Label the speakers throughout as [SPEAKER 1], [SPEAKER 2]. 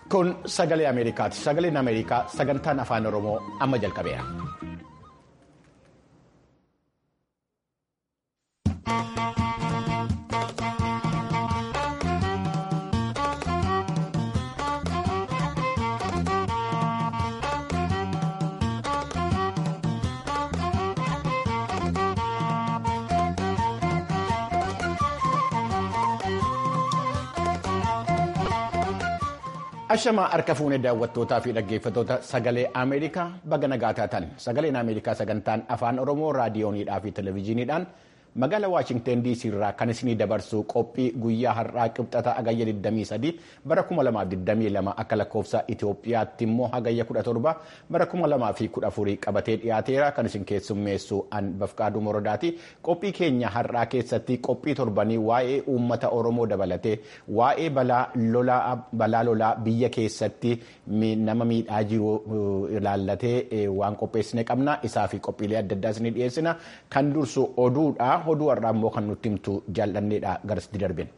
[SPEAKER 1] Kun sagalee Ameerikaati. Sagaleen Ameerikaa sagantaan afaan Oromoo amma jalqabeera. Ashamaa harka fuunee daawwattootaa fi dhaggeeffattoota sagalee Ameerikaa baga nagaa taatan sagaleen Ameerikaa sagantaan afaan Oromoo raadiyooniidhaa fi televezyiiniidhaan magaalaa Waashingteen DC irraa kan isinii dabarsu qophii guyyaa har'aa qibxata hagayya 23 bara 2022 akka lakkoofsa Itoophiyaatti immoo hagayya 17 bara 2014 qabatee dhiyaateera kan isin keessummeessu an bafqaaduu morodaati. Qophii keenya har'aa keessatti qophii torbanii waa'ee uummata Oromoo dabalatee waa'ee balaa lolaa biyya keessatti nama miidhaa jiru ilaallatee waan qopheessine qabna. Isaa fi qophiilee adda addaa isinii dhiyeessina. Kan dursu oduudha. Oduu har'aa immoo kan nutti himtu jaalladheedha garasitti darbin.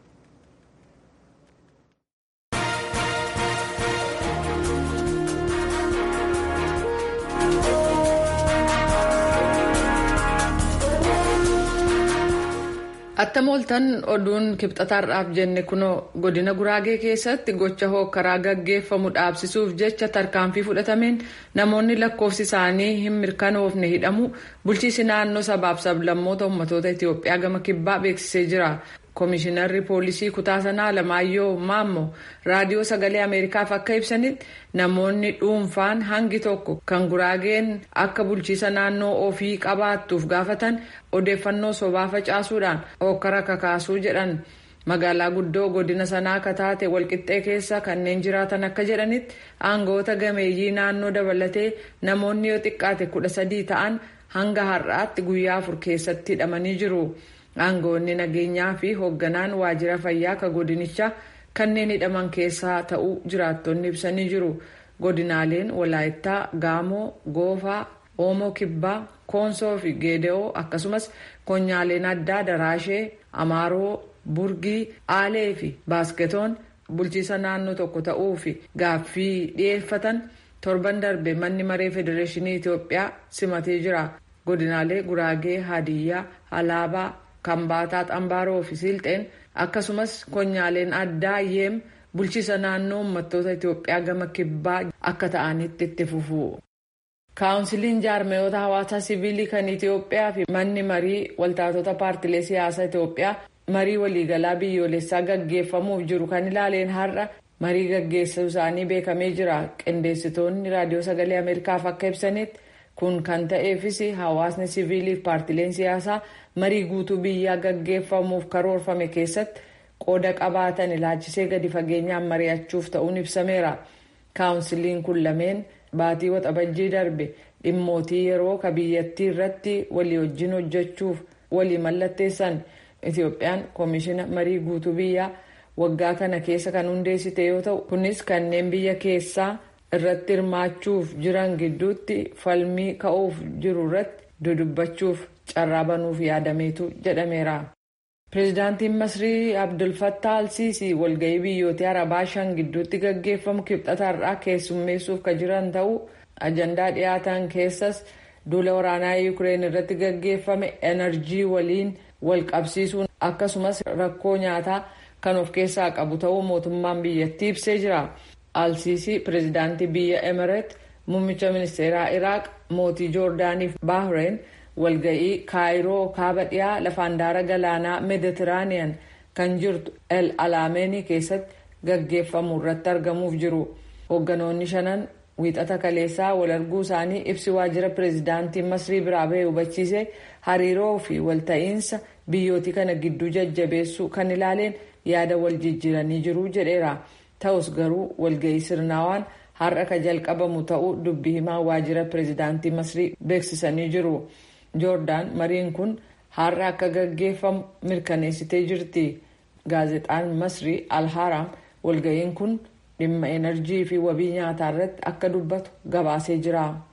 [SPEAKER 2] Attam ooltan oduun kibxataarraaf jenne kunoo godina guraagee keessatti gocha hookkaraa gaggeeffamu dhaabsisuuf jecha tarkaanfii fudhatameen namoonni lakkoofsi isaanii hin mirkanoofne hidhamu bulchiisi naannoo sabaaf sablammoota ummatoota Itoophiyaa gama kibbaa beeksisee jira. Komishinarri poolisii kutaa sanaa Alamaayyoo Maammoo raadiyoo sagalee Ameerikaaf akka ibsanitti namoonni dhuunfaan hangi tokko kan guraageen akka bulchiisa naannoo ofii qabaattuuf gaafatan odeeffannoo sobaa facaasuudhaan hokkara kakaasuu jedhan. Magaalaa guddoo godina sanaa akka taate walqixxee keessa kanneen jiraatan akka jedhanitti aangoota gameeyyii naannoo dabalatee namoonni yoo xiqqaate kudha sadii ta'an hanga har'aatti guyyaa afur keessatti hidhamanii jiru. Aangoonni nageenyaa fi hoogganaan waajjira fayyaa ka godinichaa kanneen hidhaman keessaa ta'uu jiraattonni ibsanii jiru. Godinaaleen Walaayittaa, Gaamoo, Goofaa, Oomoo Kibbaa, Koonsoo fi Geede'oo akkasumas konyaaleen addaa Daraashee, Amaaroo, Burgii, Aalee fi Baasketoon bulchiisa naannoo tokko ta'uu fi gaaffii dhiyeeffatan torban darbe manni maree federeeshinii Itoophiyaa simatee jira. Godinaalee Guraagee, Hadiyyaa, Alaabaa, Kambaataa Xambaaroo fi Silxeen akkasumas konyaaleen addaa yeem bulchiisa naannoo uummattoota Itoophiyaa gama kibbaa akka ta'anitti itti fufu. Kaawunsiliin jaarmayoota hawaasaa siviilii kan Itoophiyaa fi manni marii waltaatota paartilee siyaasaa Itoophiyaa marii waliigalaa biyyoolessaa gaggeeffamuuf jiru kan ilaaleen har'a marii gaggeessuu isaanii beekamee jira. Qindeessitoonni raadiyoo sagalee Ameerikaaf akka ibsanitti kun kan ta'eefis hawaasni siviilii fi paartileen siyaasaa marii guutuu biyyaa gaggeeffamuuf karoorfame keessatti qooda qabaatan ilaalchisee gadi fageenyaan mari'achuuf ta'uun ibsameera. Kaawunsiliin kun lameen baatii waxabajjii darbe dhimmootii yeroo ka biyyattii irratti walii wajjin hojjechuuf walii mallatteessan Itoophiyaan koomishina marii guutuu biyyaa waggaa kana keessa kan hundeessite yoo ta'u kunis kanneen biyya keessaa irratti hirmaachuuf jiran gidduutti falmii ka'uuf jiru irratti dudubbachuuf carraa banuuf yaadameetu jedhameera. Pireezidaantiin Masrii Abdulfattaa Alsiisii walgahii biyyoota Arabaa shan gidduutti gaggeeffamu kibxataarraa keessummeessuuf kan jiran ta'uu ajandaa dhiyaatan keessas duula waraanaa Yuukireen irratti gaggeeffame enerjii waliin wal qabsiisuun akkasumas rakkoo nyaataa kan of keessaa qabu ta'uu mootummaan biyyattii ibsee jira. Alsiisii pireezidaantii biyya Emireet muummicha ministeeraa Iraaq mootii Joordaaniif Baahireen walga'ii kaayiroo kaaba dhiyaa lafa handaara galaanaa meeditiraaniyan kan jirtu el alaameenii keessatti gaggeeffamu irratti argamuuf jiru hoogganoonni shanan wiixata kaleessaa wal arguu isaanii ibsi waajjira pireezidaantii masrii biraa bahee hubachiise hariiroo fi walta'iinsa biyyootii kana gidduu jajjabeessuu kan ilaaleen yaada wal jijjiiranii jiru jedheera ta'us garuu walga'ii sirnaawaan har'a ka jalqabamu ta'uu dubbii himaa waajjira pireezidaantii masrii beeksisanii jiru. joordaan mariin kun har'a akka gaggeeffamu mirkaneessitee jirti gaazexaan masrii alharaam walga'iin kun dhimma enerjii fi wabii nyaataa irratti akka dubbatu gabaasee jira.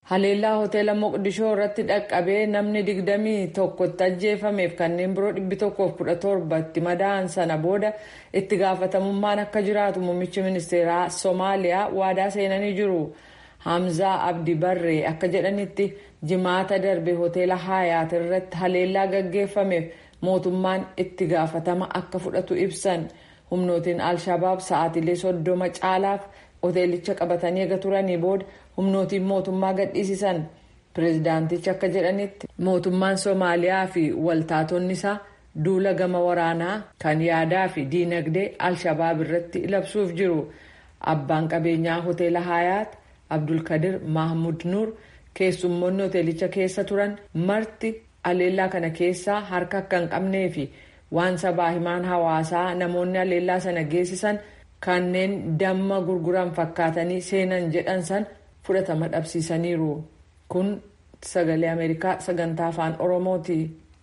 [SPEAKER 2] haleellaa hoteela moqdishoo irratti dhaqqabee namni digdamii tokkotti ajjeefameef kanneen biroo dhibbi tokkoof kudha torbatti madaa'an sana booda itti gaafatamummaan akka jiraatu muummichi ministeeraa soomaaliyaa waadaa seenanii jiru hamzaa abdi barree akka jedhanitti jimaata darbe hoteela haayaat irratti haleellaa gaggeeffameef mootummaan itti gaafatama akka fudhatu ibsan humnootiin alshabaab sa'aatilee soddoma caalaaf hoteelicha qabatanii eega turanii booda humnootiin mootummaa gadhiisisan pireezidaantichi akka jedhanitti mootummaan soomaaliyaa fi waltaatonni isaa duula gama waraanaa kan yaadaa fi diinagdee alshabaab irratti labsuuf jiru abbaan qabeenyaa hoteela haayaat abdulkadir mahmud nuur keessummoonni hoteelicha keessa turan marti haleellaa kana keessaa harka akka hin qabnee fi waan sabaa himaan hawaasaa namoonni haleellaa sana geessisan kanneen damma gurguran fakkaatanii seenan jedhan san fudhatama dhabsiisaniiru kun sagalee ameerikaa sagantaa afaan oromooti.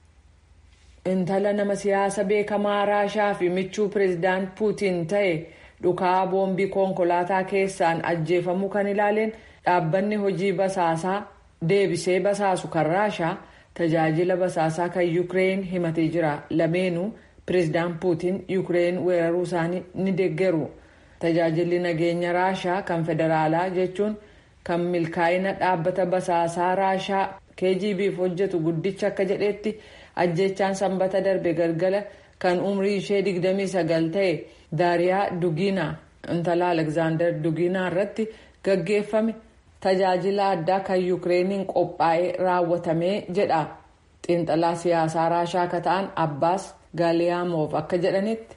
[SPEAKER 2] intala nama siyaasa beekamaa raashaa fi michuu pireezidaant puutiin ta'e dhukaa boombii konkolaataa keessaan ajjeefamuu kan ilaaleen dhaabbanni hojii basaasaa deebisee basaasu kan raashaa tajaajila basaasaa kan yuukireen himatee jira lameenuu pireezidaant puutiin yuukireen weeraruu isaanii ni deeggaru tajaajilli nageenya raashaa kan federaalaa jechuun kan milkaa'ina dhaabbata basaasaa raashaa kgbf hojjetu guddicha akka jedhetti ajjechaan sanbata darbe galgala kan umrii ishee 29 ta'e daariyaa dugiinaa intala alekzaandar dugiinaa irratti gaggeeffame tajaajila addaa kan yuukireeniin qophaa'ee raawwatamee jedha xiinxalaa siyaasaa raashaa akka ta'an abbaas gaaliyaamoof akka jedhanitti.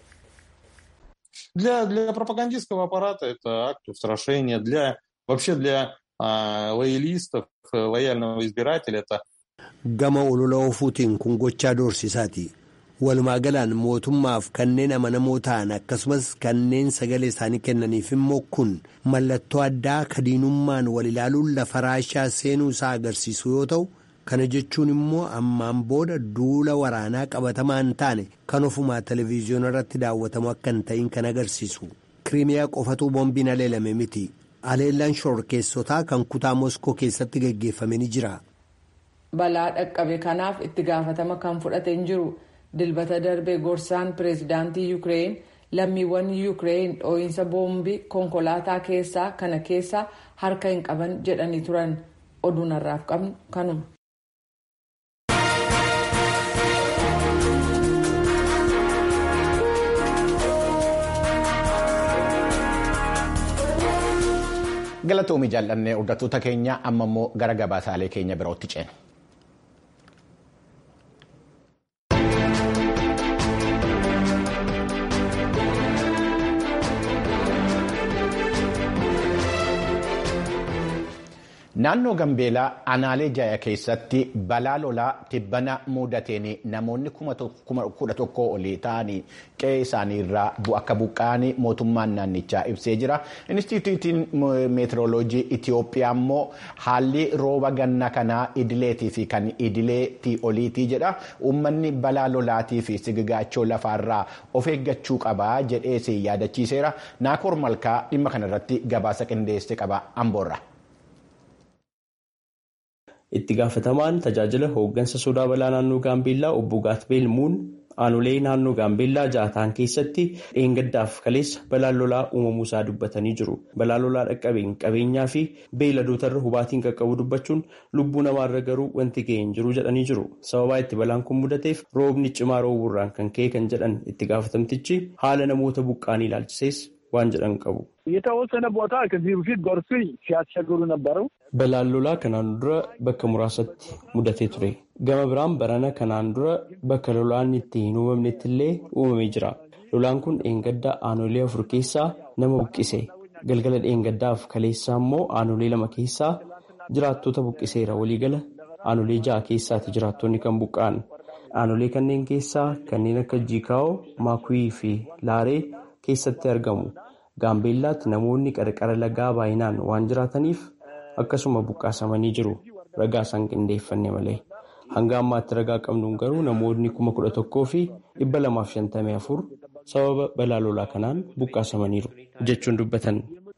[SPEAKER 3] Для, для пропагандистского аппарата это акт устрашения, для вообще для а, лоялистов, лояльного избирателя это
[SPEAKER 4] gama olola ofuutiin kun gochaa doorsisaati walumaa galaan mootummaaf kanneen amanamoo ta'an akkasumas kanneen sagalee isaanii kennaniif immoo kun mallattoo addaa kadiinummaan wal ilaaluun lafa raashaa seenuu isaa agarsiisu yoo ta'u kana jechuun immoo ammaan booda duula waraanaa qabatamaan taane kan ofumaa televiziyoona irratti daawwatamu akka hin ta'in kan agarsiisu kiriimiyaa qofatuu boombiin aleelame miti aleellaan shororkeessotaa kan kutaa moskoo keessatti gaggeeffame ni jira.
[SPEAKER 2] balaa dhaqqabe kanaaf itti gaafatama kan fudhate hin jiru dilbata darbe gorsaan pireezidaantii yuukireen lammiiwwan yuukireen dhoo'insa boombii konkolaataa keessaa kana keessaa harka hin qaban jedhanii turan oduun har'aaf qabnu kanuma.
[SPEAKER 1] galatoomii jaallannee hordoftoota keenya amma immoo gara gabaasaalee keenya birootti ceena. naannoo gambeelaa anaalee jaya keessatti balaa lolaa tibbana mudateen namoonni kudha tokko olii ta'anii qe'ee isaanii irraa akka buqqa'anii mootummaan naannichaa ibsee jira inistituutiin meetirooloojii itiyoophiyaa immoo haalli rooba ganna kanaa idileetii fi kan idileetii oliitii jedha uummanni balaa lolaatii fi sigigaachoo lafaarraa of eeggachuu qabaa jedhees yaadachiiseera naakoor malkaa dhimma kanarratti gabaasa qindeesse qaba amboorra.
[SPEAKER 5] itti gaafatamaan tajaajila hooggansa sodaa balaa naannoo gaambeellaa obbo gaatbeel muun aanolee naannoo gaambeellaa jaataan keessatti dheengaddaaf kaleessa balaan lolaa uumamuu isaa dubbatanii jiru balaan lolaa dhaqqabeen qabeenyaa fi beeyladootarra hubaatiin qaqqabu dubbachuun lubbuu namaarra garuu wanti ga'e hin jiru jedhanii jiru sababaa itti balaan kun mudateef roobni cimaa roobuurraan kan ka'e kan jedhan itti gaafatamtichi haala namoota buqqaanii ilaalchisees waan jedhan qabu.
[SPEAKER 6] የተወሰነ ቦታ ከዚህ በፊት ጎርፍ ሲያስቸግሩ ነበሩ።
[SPEAKER 5] Balaan lolaa kanaan dura bakka muraasatti mudatee ture. Gama biraan barana kanaan dura bakka lolaan itti hin uumamnetti illee uumamee jira. Lolaan kun dheengaddaa aanolee afur keessaa nama buqqise. Galgala dheengaddaaf kaleessaa immoo aanolee lama keessaa jiraattota buqqiseera. Waliigala aanolee ja'a keessaati jiraattonni kan buqqa'an. Aanolee kanneen keessaa kanneen akka Jiikaa'oo, Maakuwii fi Laaree keessatti argamu. Gaambeellaatti namoonni qarqara lagaa baay'inaan waan jiraataniif akkasuma buqqaasamanii jiru. Ragaa isaan qindeeffanne malee. Hanga ammaatti ragaa qabnuun garuu namoonni kuma kudha tokkoo fi dhibba lamaaf shantamii afur sababa balaa lolaa kanaan buqqaasamaniiru jechuun dubbatan.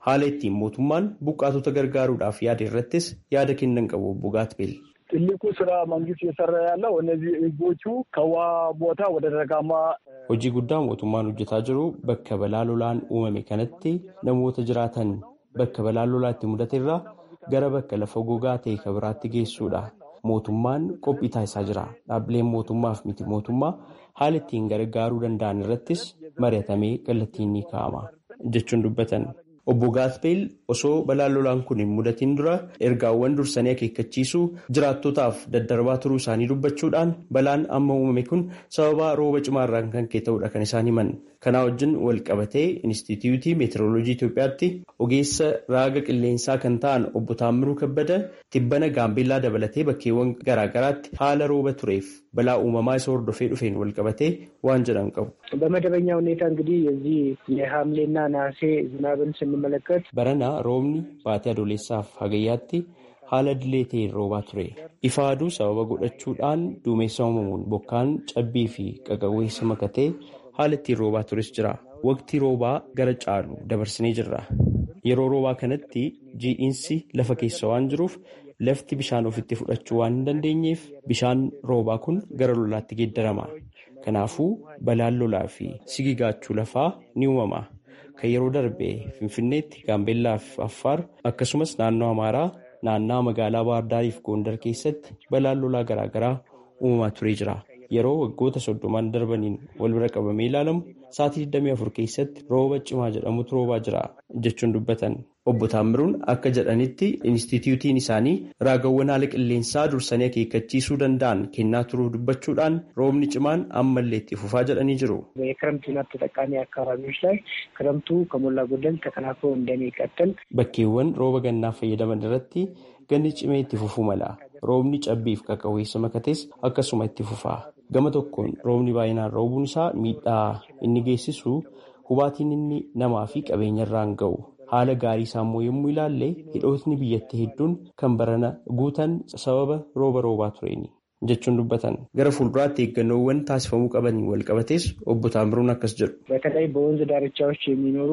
[SPEAKER 5] haala ittiin mootummaan buqqaatota gargaaruudhaaf yaada irrattis yaada kennan qabu obbo Gaatbeel.
[SPEAKER 6] ትልቁ ስራ መንግስት እየሰራ ያለው እነዚህ ህዝቦቹ ከውሃ ቦታ ወደ ደጋማ
[SPEAKER 5] hojii guddaa mootummaan hojjetaa jiru bakka balaa lolaan uumame kanatti namoota jiraatan bakka balaa lolaa itti mudate irraa gara bakka lafa gogaa ta'e kan biraatti geessuudha. Mootummaan qophii taasisaa jira. Dhaabbileen mootummaa fi miti mootummaa haala ittiin gargaaruu danda'an irrattis mari'atamee kallattiin ni kaa'ama jechuun dubbatan. Obbo Gaatbeel osoo balaan lolaan kun hin mudatin dura ergaawwan dursanii akeekkachiisuu jiraattotaaf daddarbaa turuu isaanii dubbachuudhaan balaan amma uumame kun sababa rooba cimaarraan kan ka'e ta'uudha kan isaan himan. Kanaa wajjin wal qabatee Inistituutii Meetirooloojii Itoophiyaatti ogeessa raaga qilleensaa kan ta'an obbo Taammiruu Kabbada tibbana gaambeellaa dabalatee bakkeewwan garaagaraatti haala rooba tureef balaa uumamaa isa hordofee dhufeen wal qabatee waan jedhan qabu.
[SPEAKER 7] በመደበኛ ሁኔታ እንግዲህ የዚህ የሐምሌና ነሐሴ ዝናብን ስንመለከት
[SPEAKER 5] በረና roobni baatee adoolessaaf hagayyaatti haala dilee ta'een roobaa ture. Ifa aduu sababa godhachuudhaan duumessa uumamuun bokkaan cabbii fi qaqawweessa makatee haala ittiin roobaa tures jira. Waqtii roobaa gara caalu dabarsinee jirra. Yeroo roobaa kanatti jiidhiinsi lafa keessa waan jiruuf lafti bishaan ofitti fudhachuu waan hin dandeenyeef bishaan roobaa kun gara lolaatti geeddarama. Kanaafuu balaan lolaa fi sigigaachuu lafaa ni uumama. Kan yeroo darbe Finfinneetti, Gaambeellaa fi Affaar akkasumas naannoo Amaaraa, naannaa magaalaa Baahardaarii fi Gondar keessatti balaan lolaa garaagaraa uumamaa turee jira. Yeroo waggoota soddomaan darbaniin wal bira qabamee ilaalamu sa'aatii 24 keessatti rooba cimaa jedhamutu roobaa jira jechuun dubbatan. Obbo Taammiruun akka jedhanitti Inistituutiin isaanii raagawwan haala qilleensaa dursanii akeekkachiisuu danda'an kennaa turuu dubbachuudhaan roobni cimaan ammallee itti fufaa jedhanii jiru.
[SPEAKER 7] የክረምት ዝናብ ተጠቃሚ አካባቢዎች ላይ ክረምቱ ከሞላ ጎደል ተጠናክሮ እንደሚቀጥል
[SPEAKER 5] Bakkeewwan rooba gannaa fayyadaman irratti ganni cimee itti fufuu mala. Roobni cabbiif qaqawweessa makates akkasuma itti fufaa. Gama tokkoon roobni baay'inaan roobuun isaa miidhaa inni geessisu hubaatiin inni namaa fi qabeenya irraan ga'u. Haala gaarii isaa immoo yommuu ilaalle hidhootni biyyattii hedduun kan barana guutan sababa rooba roobaa tureeni jechuun dubbatan. Gara fuulduraatti eeggannoowwan taasifamuu qabaniin wal qabates obbo Taammiruun akkas jedhu.
[SPEAKER 7] በተለይ በወንዝ ዳርቻዎች የሚኖሩ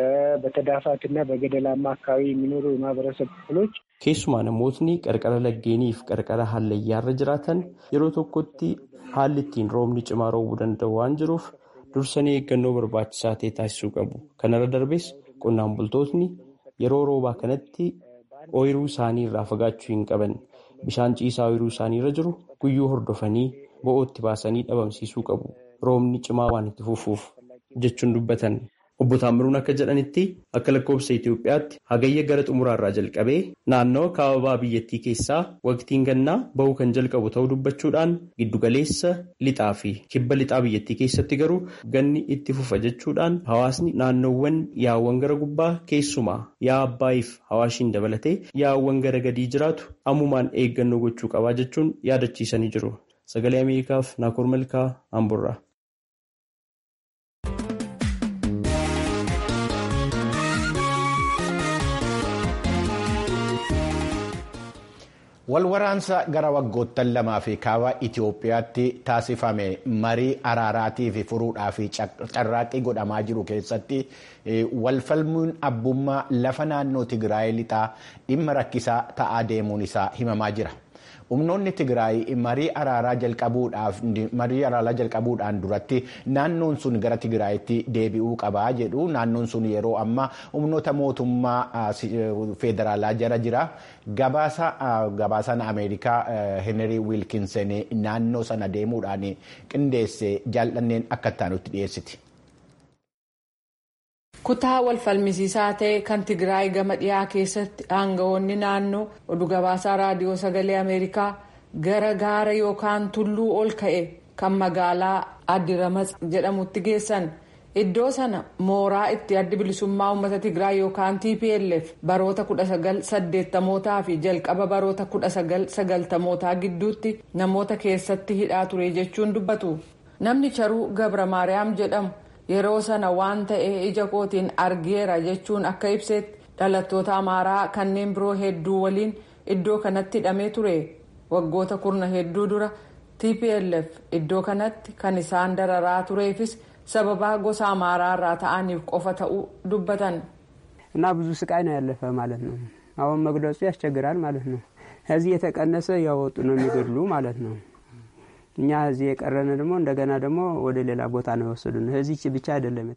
[SPEAKER 7] በተዳፋትና በገደላማ አካባቢ የሚኖሩ የማህበረሰብ ክፍሎች
[SPEAKER 5] Keessumaa namootni qarqara laggeenii fi qarqara hallayyaarra jiraatan yeroo tokkotti haalli ittiin roobni cimaa roobuu danda'u waan jiruuf dursanii eeggannoo barbaachisaa ta'e taasisuu qabu. Kanarra darbes qonnaan bultootni yeroo roobaa kanatti ooyiruu isaanii irraa fagaachuu hin qaban. Bishaan ciisaa ooyiruu isaanii irra jiru guyyuu hordofanii bo'ootti baasanii dhabamsiisuu qabu. Roobni cimaa waan itti fufuuf jechuun dubbatan. Obbo Taammiruun akka jedhanitti akka lakkoofsa Itoophiyaatti hagayya gara xumuraarraa jalqabee naannawa kaababaa biyyattii keessaa waqtiin gannaa bahuu kan jalqabu ta'uu dubbachuudhaan giddugaleessa lixaa fi kibba lixaa biyyattii keessatti garuu ganni itti fufa jechuudhaan hawaasni naannoowwan yaawwan gara gubbaa keessumaa yaa abbaayiif hawaashiin dabalatee yaawwan gara gadii jiraatu ammumaan eeggannoo gochuu qabaa jechuun yaadachiisanii jiru. Sagalee Ameerikaaf Naakoor Malkaa Amburraa.
[SPEAKER 1] Walwaraansa gara waggoottan lamaa fi kaaba Itoophiyaatti taasifame marii araaraatii fi furuudhaa fi carraaqqii godhamaa jiru keessatti walfalmuun abbummaa lafa naannoo Tigraay lixaa dhimma rakkisaa ta'aa deemuun isaa himamaa jira. Humnoonni Tigraay marii araaraa jalqabuudhaan duratti naannoon sun gara Tigraayitti deebi'uu qabaa jedhu. Naannoon sun yeroo ammaa humnoota mootummaa federaalaa jala jira. Gabaasaan Ameerikaa Henry Wilkinson naannoo sana deemuudhaan qindeesse jaallanneen akka itti dhiyeessiti.
[SPEAKER 2] kutaa wal falmisiisaa ta'e kan tigraay gama dhiyaa keessatti aangawoonni naannoo oduu gabaasaa raadiyoo sagalee ameerikaa gara gaara yookaan tulluu ol ka'e kan magaalaa addiramax jedhamutti geessan iddoo sana mooraa itti addi bilisummaa uummata tigraay yookaan tplf baroota 1980mootaa fi jalqaba baroota 1990mootaa gidduutti namoota keessatti hidhaa ture jechuun dubbatu namni charuu gabra maariyaam jedhamu. yeroo sana waan ta'e ija kootiin argeera jechuun akka ibsetti dhalattoota amaaraa kanneen biroo hedduu waliin iddoo kanatti hidhamee ture waggoota kurna hedduu dura tplf iddoo kanatti kan isaan dararaa tureefis sababaa gosa amaaraa irraa ta'aniif qofa ta'uu dubbatan.
[SPEAKER 8] እና ብዙ ስቃይ ነው ያለፈ ማለት ነው። አሁን መግለጹ ያስቸግራል ማለት ነው። ከዚህ የተቀነሰ እያወጡ ነው የሚገድሉ ማለት ነው። እኛ እዚህ የቀረን ደግሞ እንደገና ደግሞ ወደ ሌላ ቦታ ነው የወሰዱን። እዚች ብቻ አይደለም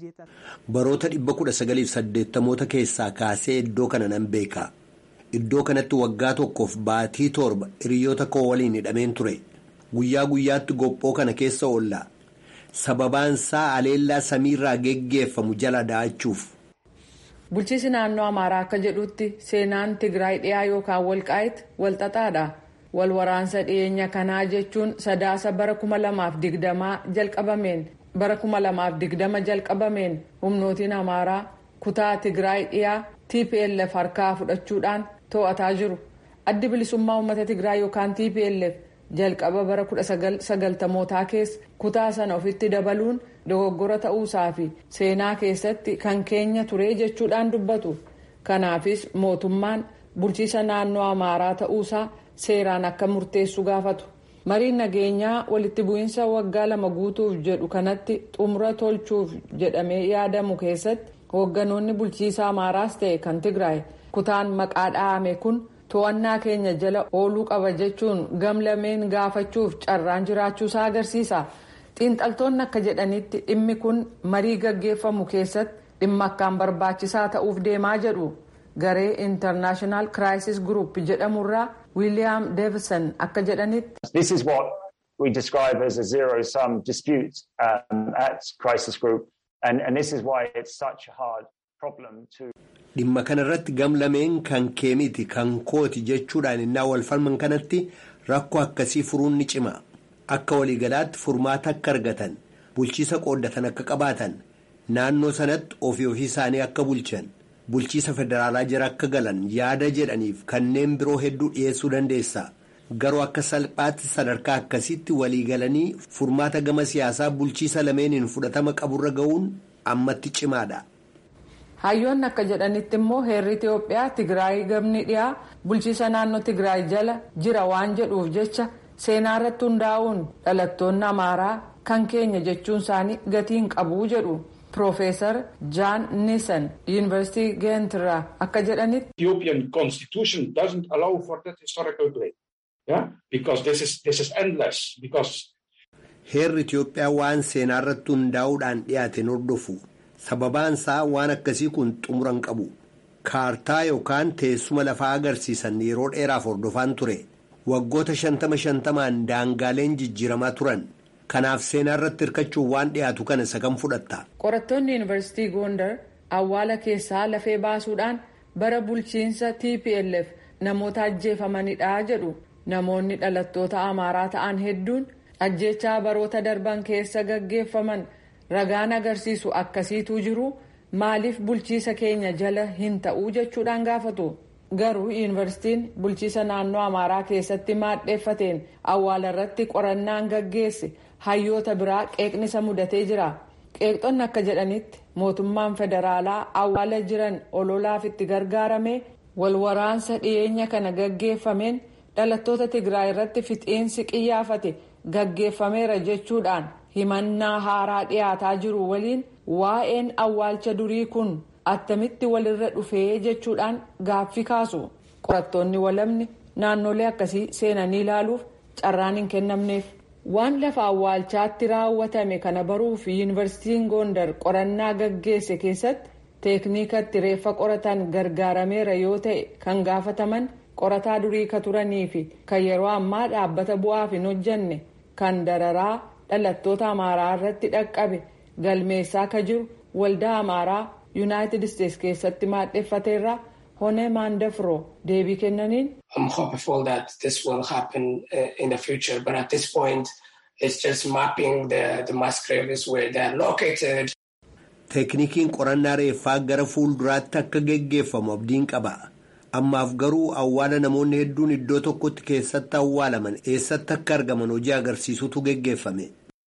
[SPEAKER 4] baroota dhibba kudha sagaliif saddeettamoota keessaa kaasee iddoo kana nan beeka iddoo kanatti waggaa tokkoof baatii torba hiriyoota koo waliin hidhameen ture guyyaa guyyaatti gophoo kana keessa oolla sababaan isaa aleellaa samiirraa geggeeffamu jala da'achuuf.
[SPEAKER 2] bulchiisi naannoo amaaraa akka jedhutti seenaan tigraay dhiyaa yookaan walqaayit walxaxaadha. wal waraansa dhiyeenya kanaa jechuun sadaasa bara kuma lamaaf digdamaa jalqabameen bara kuma lamaaf digdama jalqabameen humnootiin amaaraa kutaa tigraay dhiyaa tplf harkaa fudhachuudhaan to'ataa jiru addi bilisummaa uummata tigraay yookaan tplf jalqaba bara kudha sagaltamootaa keessa kutaa sana ofitti dabaluun dogoggora ta'uusaa fi seenaa keessatti kan keenya ture jechuudhaan dubbatu kanaafis mootummaan bulchiisa naannoo amaaraa ta'uusaa. seeraan akka murteessu gaafatu mariin nageenyaa walitti bu'iinsa waggaa lama guutuuf jedhu kanatti xumura tolchuuf jedhamee yaadamu keessatti hoogganoonni bulchiisa amaaraas ta'e kan tigraay kutaan maqaa dhahame kun to'annaa keenya jala ooluu qaba jechuun gamlameen gaafachuuf carraan jiraachuusaa agarsiisa xiinxaltoonni akka jedhanitti dhimmi kun marii gaggeeffamu keessatti dhimma akkaan barbaachisaa ta'uuf deemaa jedhu garee intarnaashinaal kiraayisis gurup jedhamurraa. wiiliyaam deevison akka jedhanitti.
[SPEAKER 9] This is what we describe as a zero sum dispute um, at Crisis Group and, and this is why it's such a hard problem to.
[SPEAKER 4] Dhimma kanarratti gamlameen kan keemiti kan kooti jechuudhaan innaa wal falman kanatti rakkoo akkasii furuun ni cima. Akka waliigalaatti furmaata akka argatan bulchiisa qooddatan akka qabaatan naannoo sanatti ofii ofii isaanii akka bulchan. bulchiisa federaalaa jira akka galan yaada jedhaniif kanneen biroo hedduu dhiyeessuu dandeessa garuu akka salphaatti sadarkaa akkasitti waliigalanii furmaata gama siyaasaa bulchiisa lameeniin fudhatama qaburra ga'uun ammatti cimaadha.
[SPEAKER 2] hayyoonni akka jedhanitti immoo heerri itiyoophiyaa tigraay gamni dhiyaa bulchiisa naannoo tigraay jala jira waan jedhuuf jecha seenaa irratti hundaa'uun dhalattoonni amaaraa kan keenya jechuun isaanii gatiin qabuu jedhu. Profeesar Jaan Nisan Yuunivarsiitii Geentirraa akka jedhanitti.
[SPEAKER 10] Ethiopian constitution doesn't allow for that historical blame. Yeah? Because this is, this is endless. Because.
[SPEAKER 4] Heerri Itiyoophiyaa waan seenaa irratti hundaa'uudhaan dhiyaate hordofu. Sababaan isaa waan akkasii kun xumura hin qabu. Kaartaa yookaan teessuma lafaa agarsiisan yeroo dheeraaf hordofaan ture. Waggoota shantama shantamaan daangaaleen jijjiiramaa turan. kanaaf seenaa irratti hirkachuun waan dhiyaatu kana isa kam fudhatta.
[SPEAKER 2] qorattoonni yuunivarsiitii gondar awwaala keessaa lafee baasuudhaan bara bulchiinsa tplf namoota ajjeefamanidha jedhu namoonni dhalattoota amaaraa ta'an hedduun ajjeechaa baroota darban keessa gaggeeffaman ragaan agarsiisu akkasiitu jiru maaliif bulchiisa keenya jala hin ta'uu jechuudhaan gaafatu. garuu yuunivarsiitiin bulchiisa naannoo amaaraa keessatti maadheeffateen awwaala irratti qorannaan gaggeesse hayyoota biraa qeeqnisa mudatee jira qeeqxonni akka jedhanitti mootummaan federaalaa awwaala jiran ololaaf itti gargaarame walwaraansa dhiyeenya kana gaggeeffameen dhalattoota tigraay irratti fixiinsi qiyyaafate gaggeeffameera jechuudhaan himannaa haaraa dhiyaataa jiru waliin waa'een awwaalcha durii kun. attamitti walirra dhufee jechuudhaan gaaffii kaasu qorattoonni walamni naannolee akkasii seenanii ilaaluuf carraan hin kennamneef waan lafa awwaalchaatti raawwatame kana baruuf yuunivarsiitiin gondar qorannaa gaggeesse keessatti teekniikatti reeffa qoratan gargaarameera yoo ta'e kan gaafataman qorataa durii ka turanii fi kan yeroo ammaa dhaabbata bu'aaf hin hojjanne kan dararaa dhalattoota amaaraa irratti dhaqqabe galmeessaa ka jiru waldaa amaaraa. yuunaayitid isteetsi keessatti maadheeffateerra honee maandafroo deebii kennaniin.
[SPEAKER 11] I'm hopeful that this will happen in the future but at this point it's just mapping the, the mass graves where they are located.
[SPEAKER 4] Teeknikiin qorannaa reeffaa gara fuulduraatti akka geggeeffamu abdiin qaba. Ammaaf garuu awwaala namoonni hedduun iddoo tokkotti keessatti awwaalaman eessatti akka argaman hojii agarsiisutu geggeeffame.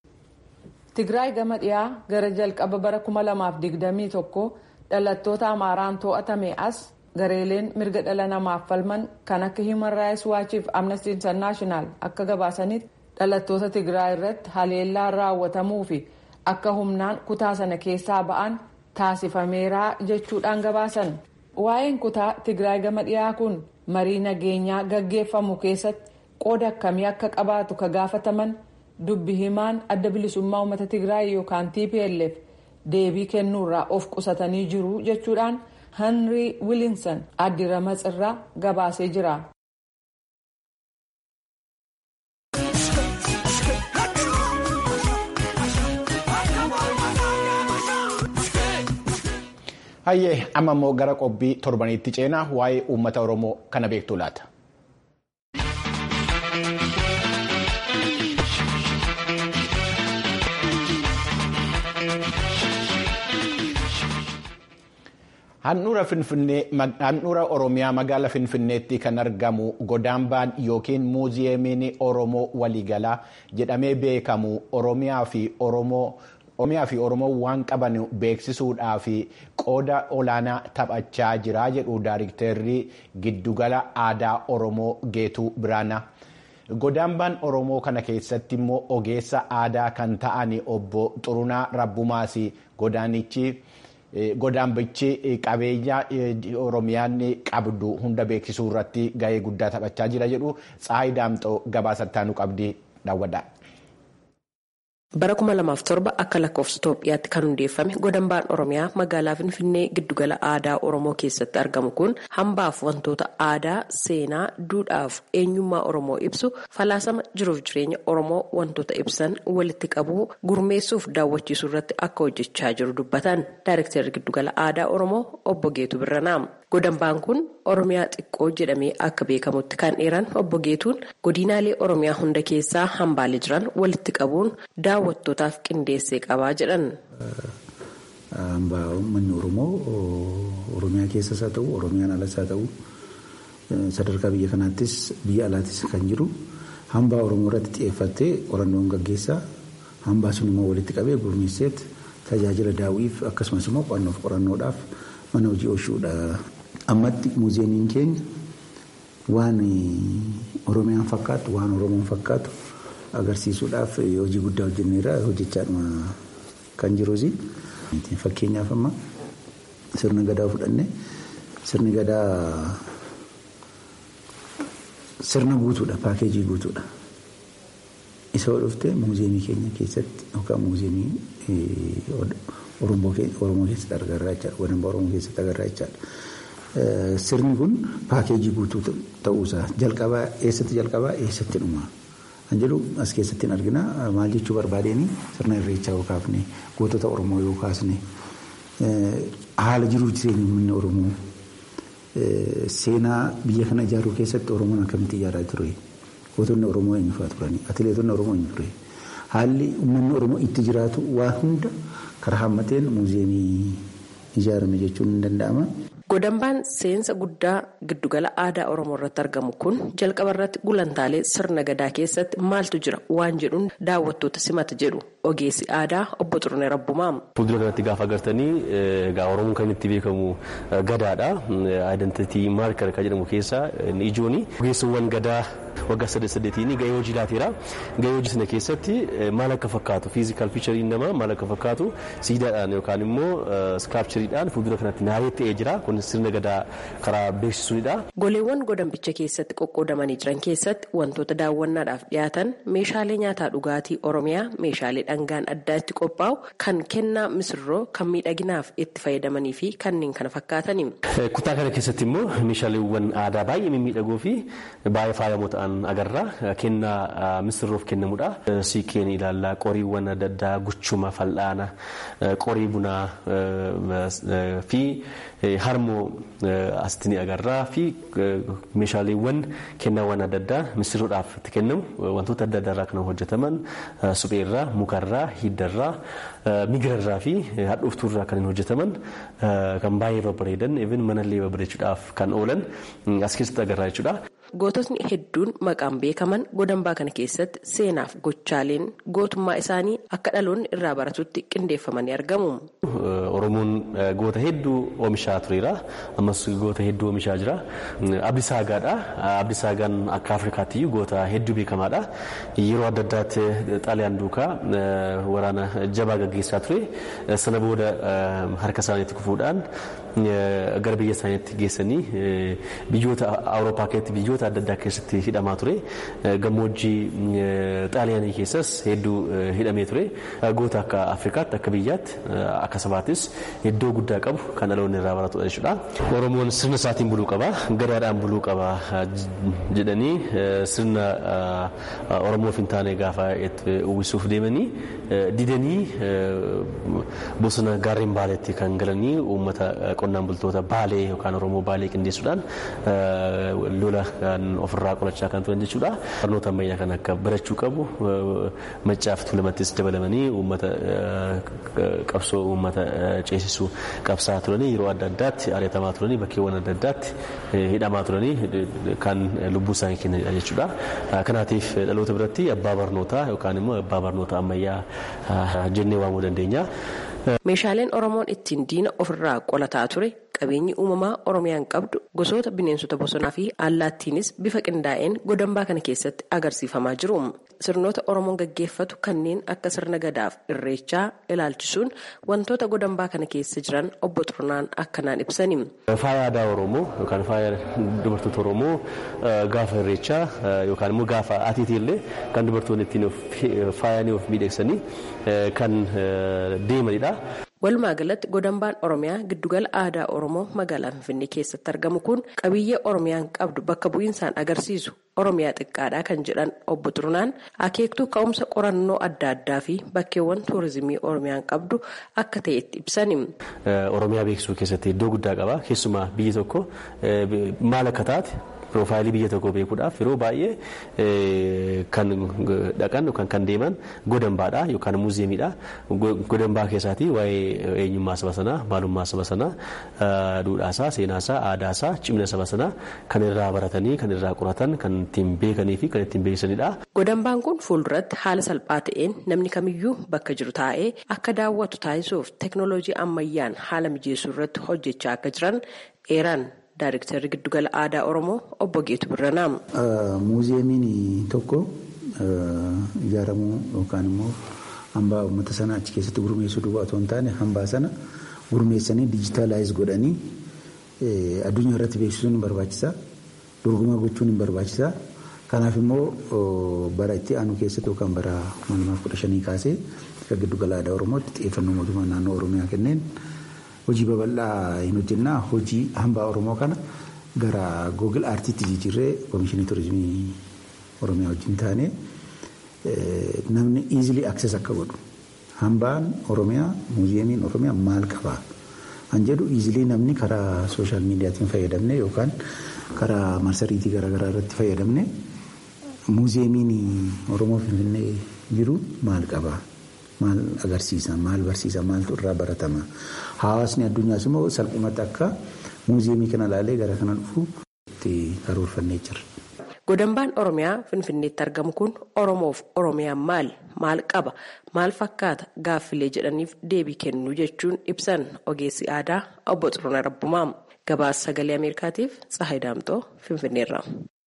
[SPEAKER 2] Tigraay gama dhiyaa gara jalqaba bara 2021 dhalattoota Amaaraan to'atame as gareeleen mirga dhala namaaf falman kan akka Human Rights Watch fi Amnesty International akka gabaasanitti dhalattoota Tigraay irratti haleellaan raawwatamuu fi akka humnaan kutaa sana keessaa ba'an taasifameera jechuudhaan gabaasan. Waa'een kutaa Tigraay gama dhiyaa kun marii nageenyaa gaggeeffamu keessatti qooda akkamii akka qabaatu ka gaafataman dubbi himaan adda bilisummaa uummata Tigraay yookaan TPLF deebii kennuurraa of qusatanii jiru jechuudhaan Henry Williamson addira matsirraa gabaasee jira.
[SPEAKER 1] Hayyee amma immoo gara qophii torbaniitti ceenaa waa'ee uummata Oromoo kana beektu laata. Handhuura Oromiyaa magaala Finfinneetti kan argamu godaambaan yookiin muuziyeemiin Oromoo waliigalaa jedhamee beekamu Oromiyaa fi Oromoo. Oromiyaa fi Oromoo waan qaban beeksisuudhaa fi qooda olaanaa taphachaa jira jedhu daayiriktarri giddugala aadaa Oromoo Geetuu Biraanaa. Godaambaan Oromoo kana keessatti immoo ogeessa aadaa kan ta'an obbo Xurunaa Rabbumaas godaanichi godaambichi qabeenya Oromiyaan qabdu hunda beeksisuu irratti gahee guddaa taphachaa jira jedhu Tsaayi Daamxoo gabaasattaanu qabdi daawwadha.
[SPEAKER 12] bara 2007 akka lakkoofsa Itoophiyaatti kan hundeeffame godambaan Oromiyaa magaalaa Finfinnee giddugala aadaa Oromoo keessatti argamu kun hambaaf wantoota aadaa, seenaa, duudhaaf eenyummaa Oromoo ibsu falaasama jiruuf jireenya Oromoo wantoota ibsan walitti qabuu gurmeessuuf daawwachiisuu irratti akka hojjechaa jiru dubbatan Daayirektarri giddugala aadaa Oromoo obbo Geetuu Birranaa. Godambaan kun Oromiyaa xiqqoo jedhamee akka beekamutti kan dheeran obbo Geetuun godinaalee Oromiyaa hunda keessaa hambaalee jiran walitti qabuun daawwattootaaf qindeessee qabaa jedhan.
[SPEAKER 13] Hambaa uummanni Oromoo Oromiyaa keessas haa ta'u Oromiyaan alas haa ta'u sadarkaa biyya kanaattis biyya alaattis kan jiru hambaa Oromoo irratti xiyyeeffattee qorannoon gaggeessaa hambaa sun immoo walitti qabee gurmeesseet tajaajila daawwiif akkasumas immoo qo'annoof qorannoodhaaf mana hojii oolchuudha. ammatti muuziyeemiin keenya waan oromiyaan fakkaatu waan oromoon fakkaatu agarsiisuudhaaf hojii guddaa hojjenneera hojjechaadhuma kan jiruusi. Fakkeenyaaf amma sirna gadaa fudhanne sirni gadaa sirna guutuudha paakeejii guutuudha. Isa dhufte muuziyeemii keenya keessatti yookaan muuziyeemii Oromoo keessatti agarraa jechaadha. Godambaa Oromoo keessatti agarraa jechaadha. Sirni kun paakeejii guutuu ta'uusaa jalqabaa eessatti jalqabaa eessatti dhumaa kan jedhu as keessatti argina maal jechuu barbaadeen sirna irreechaa yoo kaafne gootota Oromoo yoo kaasne haala jiruuf jireenya uummanni Oromoo seenaa biyya kana ijaaruu keessatti Oromoon akkamitti ijaaraa ture gootonni Oromoo eenyu fa'aa turani atileetonni Oromoo eenyu ture haalli uummanni Oromoo itti jiraatu waan hunda karaa hammateen muuziyeemii ijaarame jechuun ni danda'ama.
[SPEAKER 12] Godambaan seensa guddaa giddugala aadaa Oromoo irratti argamu kun jalqaba irratti gulantaalee sirna gadaa keessatti maaltu jira waan jedhuun daawwattoota simata jedhu ogeessi aadaa obbo Xurunee Rabbumaa.
[SPEAKER 14] Fuuldura kanatti gaafa agartanii egaa Oromoon kan itti beekamu gadaadha. Aayidentitii maarkar kan jedhamu keessaa ijooni. Ogeessawwan gadaa waggaa saddeet saddeetiin gahee hojii laateera. Gahee hojii sana keessatti maal akka fakkaatu fiizikaal fiichariin namaa maal akka fakkaatu siidaadhaan yookaan immoo iskaapchariidhaan fuuldura kanatti naayee ta'ee jira. Kun sirna gadaa karaa beeksisuudha.
[SPEAKER 12] Goleewwan godambicha keessatti qoqqoodamanii jiran keessatti wantoota daawwannaadhaaf dhiyaatan meeshaalee nyaataa dhugaatii Oromiyaa meeshaalee dhangaan addaa itti qophaa'u kan kennaa misirroo kan miidhaginaaf itti fayyadamanii fi kanneen kana fakkaatani.
[SPEAKER 14] Kutaa kana keessatti immoo meeshaaleewwan aadaa baay'ee mimmiidhagoo fi baay'ee faayamoo ta'an agarra. Kennaa misirroof kennamudha. Siiqqeen ilaallaa qoriiwwan adda addaa guchuma fal'aana qorii bunaa fi harmoo asitti ni agarra fi meeshaaleewwan kennaawwan adda addaa misirroodhaaf itti kennamu wantoota adda addaa irraa kan hojjetaman supheerraa mukarraa hiddarraa migirarraa fi hadhuuftuurraa kan hojjetaman kan baay'ee babbareedan even manallee babbareechuudhaaf kan oolan as keessatti agarra jechuudha.
[SPEAKER 12] goototni hedduun maqaan beekaman godambaa kana keessatti seenaaf gochaaleen gootummaa isaanii akka dhaloonni irraa baratutti qindeeffamanii argamu.
[SPEAKER 14] Oromoon goota hedduu oomishaa tureera. Ammas goota hedduu oomishaa jira. Abdi Saagaadha. Abdi Saagaan akka Afrikaatti goota hedduu beekamaadha. Yeroo adda addaatti xaaliyaan duukaa waraana jabaa gaggeessaa ture. Sana booda harka isaaniitti kufuudhaan gara biyya isaaniitti geessanii biyyoota Awurooppaa keessatti biyyoota adda addaa keessatti hidhamaa ture. Gammoojjii xaaliyaanii keessas hedduu hidhamee ture. Goota akka Afrikaatti akka biyyaatti akka sabaattis iddoo guddaa qabu kan dhaloonni irraa baratudha jechuudha. Oromoon sirna isaatiin buluu qaba, gadaadhaan buluu qaba jedhanii sirna Oromoof hin taane gaafa itti uwwisuuf deemanii didanii bosona gaarreen baaleetti kan galanii uummata qonnaan bultoota baalee yookaan Oromoo baalee qindeessuudhaan lola kan ofirraa qolachaa kan turan jechuudha. Barnoota ammayyaa kan akka barachuu qabu maccaaf tulamattis dabalamanii uummata qabsoo uummata ceesisuu qabsaa turanii yeroo adda addaatti ari'atamaa turanii bakkeewwan adda addaatti hidhamaa turanii kan lubbuu isaanii kennanidha jechuudha. Kanaatiif dhaloota biratti abbaa barnootaa yookaan immoo abbaa barnoota ammayyaa jennee waamuu dandeenya.
[SPEAKER 12] Meeshaaleen Oromoon ittiin diina ofirraa qolataa ture qabeenyi uumamaa Oromiyaan qabdu gosoota bineensota bosonaa fi allaattiinis bifa qindaa'een godambaa kana keessatti agarsiifamaa jiru. Sirnoota Oromoon gaggeeffatu kanneen akka sirna gadaaf irreechaa ilaalchisuun wantoota godambaa kana keessa jiran obbo Xurnaan akkanaan ibsani.
[SPEAKER 14] Faaya aadaa Oromoo yookaan faaya dubartoota Oromoo gaafa irreechaa yookaan immoo gaafa atiitii illee kan dubartoonni ittiin faayanii of miidhagsanii kan deemanidha.
[SPEAKER 12] Walumaa galatti godambaan Oromiyaa giddugala aadaa Oromoo magaalaa Finfinnee keessatti argamu kun qabiyyee Oromiyaan qabdu bakka bu'iinsaan agarsiisu Oromiyaa xiqqaadhaa kan jedhan obbo Xurnaan akeektuu ka'umsa qorannoo adda addaa fi bakkeewwan tuurizimii Oromiyaan qabdu akka ta'etti ibsani.
[SPEAKER 14] Oromiyaa beeksisuu keessatti iddoo guddaa qaba. Keessumaa biyyi tokko maal akka taate piroofaayilii biyya tokkoo beekuudhaaf yeroo baay'ee kan dhaqan yookaan kan deeman godambaadha yookaan muuziyeemiidha. Godambaa keessaatii waa'ee eenyummaa saba sanaa, maalummaa saba sanaa, duudhaasaa, seenaasaa, aadaasaa, cimina saba sanaa kan irraa baratanii, kan irraa qoratan, kan ittiin beekanii fi kan ittiin beeksisanidha.
[SPEAKER 12] Godambaan kun fuulduratti haala salphaa ta'een namni kamiyyuu bakka jiru taa'ee akka daawwatu taasisuuf teeknooloojii ammayyaan haala mijeessuu irratti hojjechaa akka jiran eeran. Daayiriktarri giddugala aadaa Oromoo obbo Geetu Birranaa.
[SPEAKER 13] Muuziyeemiin tokko ijaaramuu yookaan immoo hambaa uummata sana achi keessatti gurmeessuu duwwaa otoo hin taane hambaa sana gurmeessanii dijitaalaayiz godhanii addunyaa irratti beeksisuun hin barbaachisa. Dorgomaa gochuun hin barbaachisa. Kanaaf immoo bara itti aanu keessatti yookaan bara 2015 kaasee akka giddugala aadaa Oromootti xiyyeeffannoo mootummaa naannoo Oromiyaa kenneen. hojii babal'aa hin hojjennaa hojii hambaa oromoo kana gara googil aartiitti jijjiirree koomishinii turizimii oromiyaa wajjin taane namni iizilii akses akka godhu hambaan oromiyaa muuziyeemiin oromiyaa maal qabaa kan jedhu iizilii namni karaa sooshaal miidiyaatiin fayyadamne yookaan karaa marsariitii garaagaraa irratti fayyadamne muuziyeemiin oromoo finfinnee jiru maal qabaa. maal agarsiisa maal barsiisa maaltu irraa baratama hawaasni addunyaas immoo salphumatti akka muuziyeemii kana ilaalee gara kana dhufu itti karoorfannee jira.
[SPEAKER 12] Godambaan Oromiyaa Finfinneetti argamu kun Oromoof Oromiyaan maali? Maal qaba? Maal fakkaata? Gaaffilee jedhaniif deebii kennu jechuun ibsan ogeessi aadaa obbo Xiruna Rabbumaa. Gabaasa sagalee Ameerikaatiif Tsahayi Daamxoo Finfinneerra.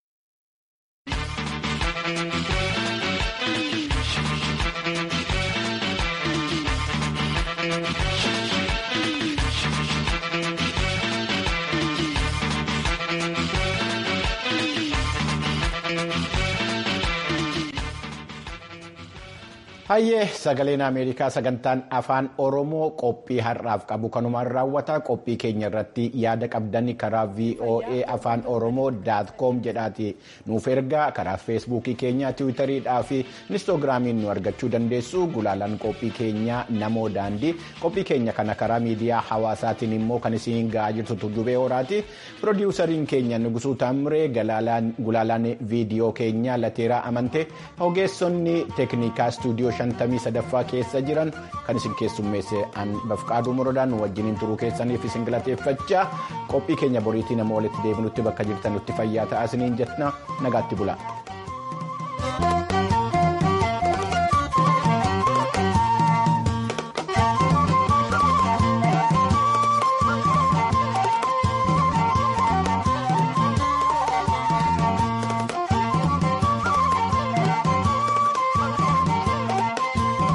[SPEAKER 1] Hayyee sagaleen Ameerikaa sagantaan afaan Oromoo qophii har'aaf qabu kanumaan raawwata qophii keenya irratti yaada qabdan karaa VOA afaan Oromoo daat koom jedhaati nuuf ergaa karaa feesbuukii keenya tiwiitariidhaa fi inistoogiraamiin nu argachuu dandeessu gulaalaan qophii keenya namoo daandii qophii keenya kana karaa miidiyaa hawaasaatiin immoo kan isiin ga'aa jirtu tuddubee horaati piroodiwusariin keenya nugusuu taamree gulaalaan viidiyoo keenya lateeraa amante ogeessonni teeknikaa istuudiyoo shantamii sadaffaa keessa jiran kan isin keessummeesse an bafqaaduu murodaan wajjiniin turuu keessaniif isin galateeffachaa qophii keenya boriitii nama walitti deebinutti bakka jirtanutti fayyaa ta'aa isiniin jenna nagaatti bula.